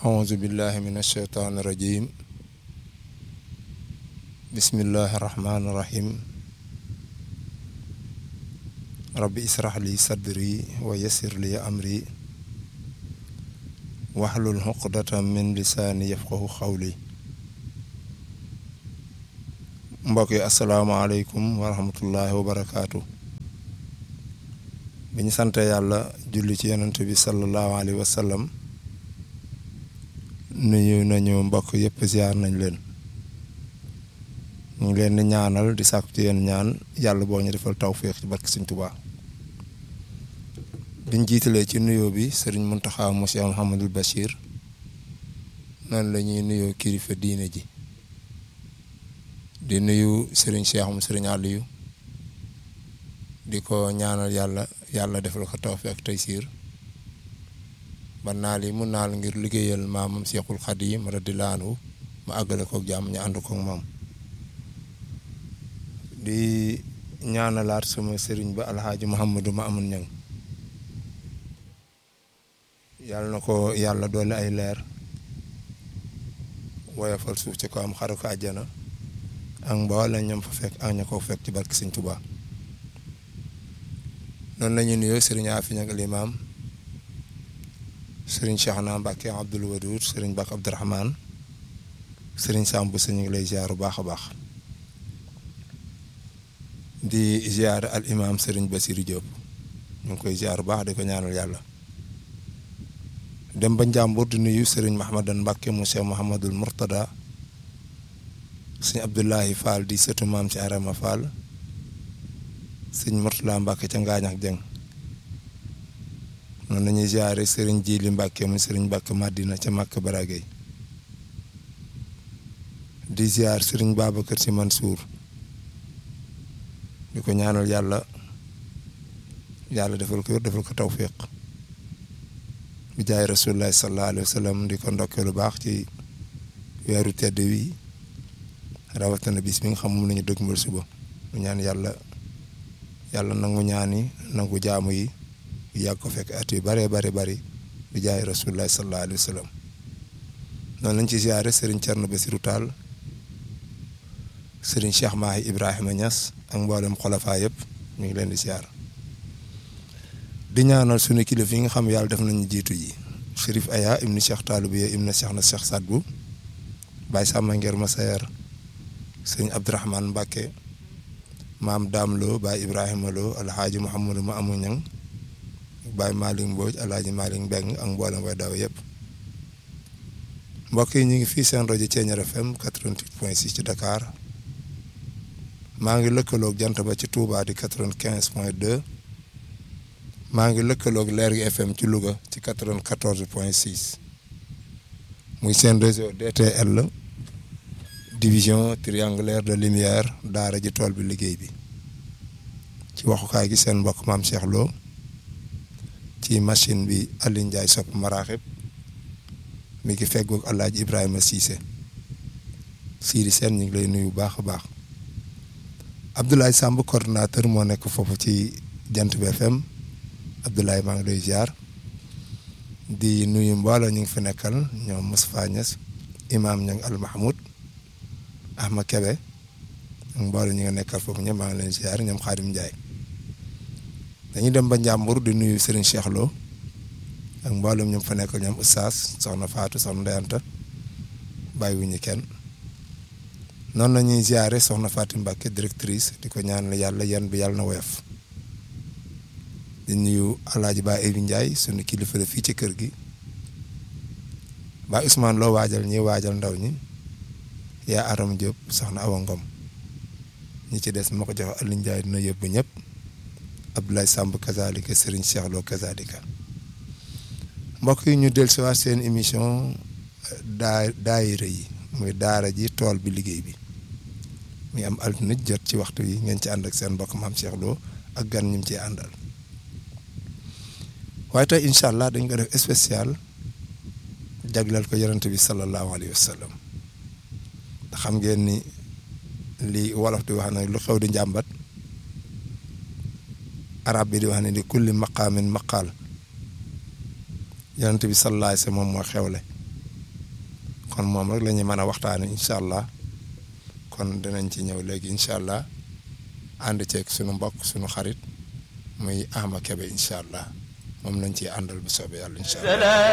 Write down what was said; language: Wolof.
أعوذ بالله من الشيطان الرجيم بسم الله الرحمن الرحيم ربي اسرح لي صدري ويسر لي أمري واحلل عقدة من لساني يفقه قولي mbokk yi asalaamaaleykum wa rahmatullahi wa barakaatu bi ñu sante yàlla julli ci yonent bi sallallahu alayhi wa sallam nuyu nañu mbokk yëpp ziar nañ leen ñu ngi leen di ñaanal di sàkku ci yéen ñaan yàlla boo ñu defal tawféex ci barke Sëñ Tuubaa biñ jiitalee ci nuyoo bi sëriñ Muntaxa Monsieur Mouhamadul Bachir noonu la ñuy nuyoo kilifa diine ji di nuyu sëriñ Cheikh mu sëriñ Aliou di ko ñaanal yàlla yàlla defal ko tawfeex ak taysiir ba naal yi mu naal ngir liggéeyal maamam Seexul Xadiim radiyallaahu anhu mu àggale kook jàmm ñu ànd kook moom di ñaanalaat sama sëriñ ba alxaaji Muhammadu ma amun ñang yàlla na ko yàlla doole ay leer woyofal suuf ci ko am xaru ko àjjana ak mboole ñoom fa fekk ak ña ko fekk ci barke Sëñ Tuubaa noonu la ñu nuyoo sëriñ Afiñ ak limaam sëriñ Cheikhna Mbacke Abdoul Wadoud sëriñ Bakk Abdourahman sëriñ Samb sa ñu ngi lay ziar bu baax a baax di ziar al imaam sëriñ Basirou Diop ñu ngi koy ziar bu baax di ko ñaanal yàlla dem ba Njàmbur di nuyu sëriñ Mahamadan Mbacke mu Cheikh Mouhamadul Mourtada sëñ Abdoulahi Fall di sëtu maam ci Arama Fall sëñ Mourtala Mbacke ca Ngaañ ak Jeng noonu la ñuy ziare sëriñ Jili Mbacke mu sëriñ Mbacke Madina ca Màkk Baragay di ziar sëriñ Babacar Si Mansour di ko ñaanal yàlla yàlla defal ko defal ko tawfiq bi jaay rasulullahi sallallahu alayhi wa sallam di ko ndokkee lu baax ci weeru tedd wi rawatina bis bi nga xam moom la ñu dëgmal suba mu ñaan yàlla yàlla nangu ñaan yi nangu jaamu yi yàgg ko fekk at yu bare bare bari bi jaay rasulullahi sallallahu alayhi wa sallam noonu lañ ci ziare sëriñ Thierno Bassirou Tall sëriñ Cheikh Mahi Ibrahima Niass ak mboolem xolafaa yëpp ñu ngi leen di ziar di ñaanal suñu kilifa yi nga xam yàlla def nañu jiitu ji Chérif Aya ibnu Cheikh Taalubiya ibnu Cheikh na Cheikh Sadbu Baye Samba Nger Masayer sëriñ Abdourahmane Mbacke maam Daam Lo Baye Ibrahima Lo alxaaji Mouhamadou ma amu ñang Baye Malick Mbodj alxaaji Malick Mbeng ak mboolem way daw yëpp mbokk yi ñu ngi fii seen rajo Thiéniere FM 88.6 ci Dakar maa ngi lëkkaloog jant ba ci Touba di 95.2 maa ngi lëkkaloog Lergui FM ci Louga ci 94.6 muy seen réseau DTL division triangulaire de lumière daara ji tool bi liggéey bi ci waxukaay gi seen mbokk maam Cheikh Lo ci machine bi Alioune Ndiaye sopp maraaxib mi ngi feggoog Alaaji Ibrahima Cissé Sidi Sène ñu ngi lay nuyu bu baax a baax Abdoulaye Samb coordonnateur moo nekk foofu ci jant bi FM Abdoulaye maa ngi lay ziar di nuyu mbooloo ñu ngi fi nekkal ñoom Moustapha Niass imaam ña Al Mahmoud Ahma Kebe ak mbooloo ñu ngi nekkal foofu ñëpp maa ngi leen ziar ñoom Xaadim Ndiaye dañuy dem ba Njàmbur di nuyu Serigne Cheikh Lo ak mboolem ñoom fa nekkal ñoom Oustaz soxna Fatou soxna Ndeyanta bàyyiwuñu kenn noonu la ñuy ziare soxna Fatou Mbacke directrice di ko ñaanal yàlla yan bi yàlla na woyof di nuyu Alaaji Ba Ebi Ndiaye sunu kilifa la fii ci kër gi ba Ousmane loo waajal ñi waajal ndaw ñi yaa Aram Diop soxna Awa Ngom ñi ci des ma ko jox Aliou Ndiaye dina yóbbu ñëpp Abdoulaye Samb kazalika Serigne Cheikh Lo kazalika mbokk yi ñu dellusiwaat seen émission daa daayira yi muy daara ji tool bi liggéey bi muy am altine jot ci waxtu yi ngeen ci ànd ak seen mbokk maam Cheikh Lo ak gan ñu ciy àndal waaye tey incha allah dañ ko def spécial jagleel ko yonent bi sallallahu alayhi wa sallam ndax xam ngeen ni li wolof di wax ne lu xew di njàmbat arab bi di wax ne di kulli maqaamin maqaal yonent bi sallallahu alayhi wa sallam moom moo xewle kon moom rek la ñuy mën a waxtaanee incha allah kon dinañ ci ñëw léegi incha allah ànd ceeg sunu mbokk sunu xarit muy Ama Kebe incha allah moom lañ ciy àndal bu soobee yàlla incha allah.